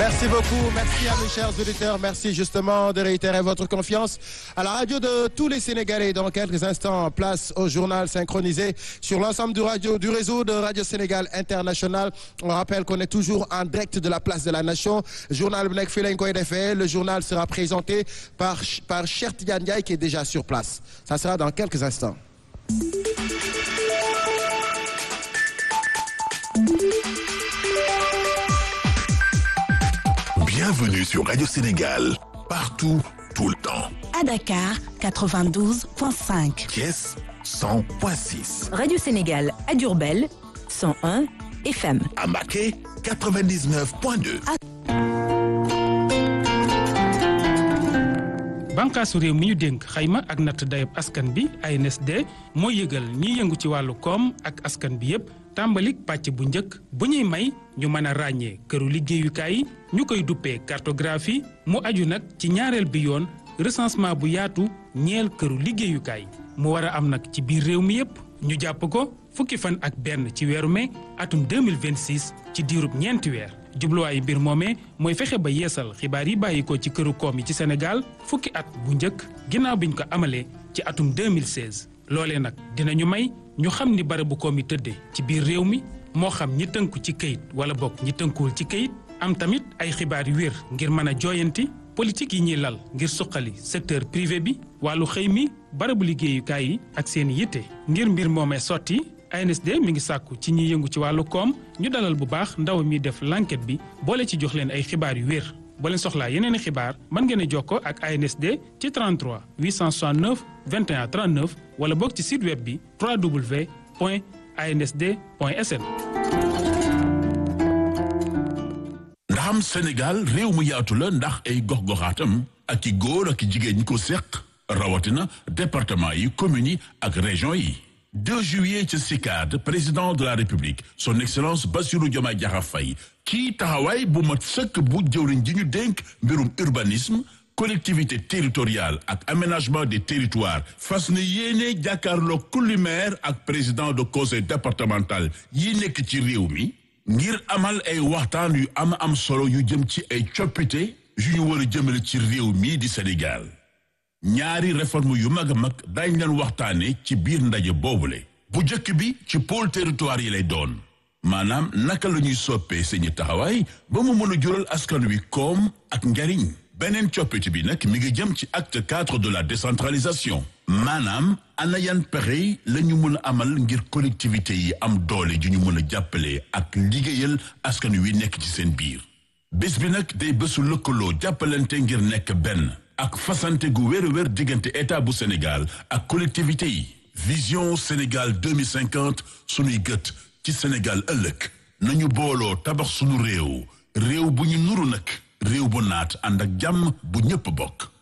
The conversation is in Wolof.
Merci beaucoup, merci à mes chers auditeurs, merci justement de réitérer votre confiance à la radio de tous les Sénégalais. Dans quelques instants, place au journal synchronisé sur l'ensemble du radio du réseau de Radio Sénégal International. On rappelle qu'on est toujours en direct de la place de la Nation. Journal bu nekk fii lañ koy defee. Le journal sera présenté par par Cheikh Tidiane Ndiaye qui est déjà sur place. Ça sera dans quelques instants. Bienvenue sur Radio Sénégal, partout, tout le temps. À Dakar, 92.5. Thiès, 100.6. Radio Sénégal à Diourbel, 101 FM. À Maquet, 99.2. bànqaasu réew mi ñu dénk xayma ak natt dayab askan bi ANSD moo yëgal ñiy yëngu ci wàllu koom ak askan bi yépp tàmbalik pàcc bu njëkk bu ñuy may ñu mën a ràññee këru liggéeyukaay yi ñu koy duppee cartographie mu aju nag ci ñaareel bi yoon recensement bu yaatu ñeel këru liggéeyukaay mu war a am nag ci biir réew mi yépp ñu jàpp ko fukki fan ak benn ci weeru mai atum 2026 ci diirub ñeenti weer jubluwaayu mbir moomee mooy fexe ba yeesal xibaar yi bàyyi ko ci këru koom yi ci Sénégal fukki at bu njëkk ginnaaw biñ ko amalee ci atum 2016 loolee nag dinañu may ñu xam ni barabu koom yi tëddee ci biir réew mi moo xam ñi tënku ci këyit wala bokk ñi tënkuwul ci këyit am tamit ay xibaar yu wér ngir mën a jooyanti politique yi ñuy lal ngir suqali secteur privé bi wàllu xëy mi barabu liggéeyukaay yi ak seen yitte ngir mbir moomee sotti ANSD mi ngi sàkku ci ñi yëngu ci wàllu koom ñu dalal bu baax ndaw mi def l'enquête bi boole ci jox leen ay xibaar yu wér boo leen soxlaa yeneen i xibaar mën ngeen a jokkoo ak ANSD ci 33 869 21 39 wala boog ci site web bi www.ansd.sn. ndaxam Sénégal réew mu yaatu la ndax ay gox-goxaatam ak i góor ak i jigéen ñi ko seq rawatina département yi communes yi ak région yi 2 juillet ci CICAD président de la république son excellence Bassirou Diomaye Diakhar Faye kii taxawaay bu mat sëkk bu jëwriñ ji ñu dénk mbirum urbanisme collectivité territoriale ak aménagement des territoires fas na yéene jàkkaarloo kulli maire ak président de conseil départemental yi nekk ci réew mi ngir amal ay waxtaan yu am am solo yu jëm ci ay coppite yu ñu war a jëmale ci réew mi di Sénégal ñaari réforme yu mag a mag dañ leen waxtaane ci biir ndaje boobule bu njëkk bi ci pôle territoire yi lay doon maanaam naka la ñuy soppee seeni taxawaay ba mu mën a jural askan wi koom ak njariñ beneen coppite bi nag mi ngi jëm ci acte cadre de la décentralisation maanaam ana yan pexe la ñu mën a amal ngir collectivité yi am doole ju ñu mën a jàppale ak liggéeyal askan wi nekk ci seen biir bés bi nag day bésu lëkkaloo jàppalante ngir nekk benn ak fasante gu wér wér diggante état bu Sénégal ak collectivité yi vision Sénégal 2050 sunuy gët ci Sénégal ëllëg nañu booloo tabax sunu réew réew bu ñu nuru nag réew bu naat ànd ak jàmm bu ñëpp bokk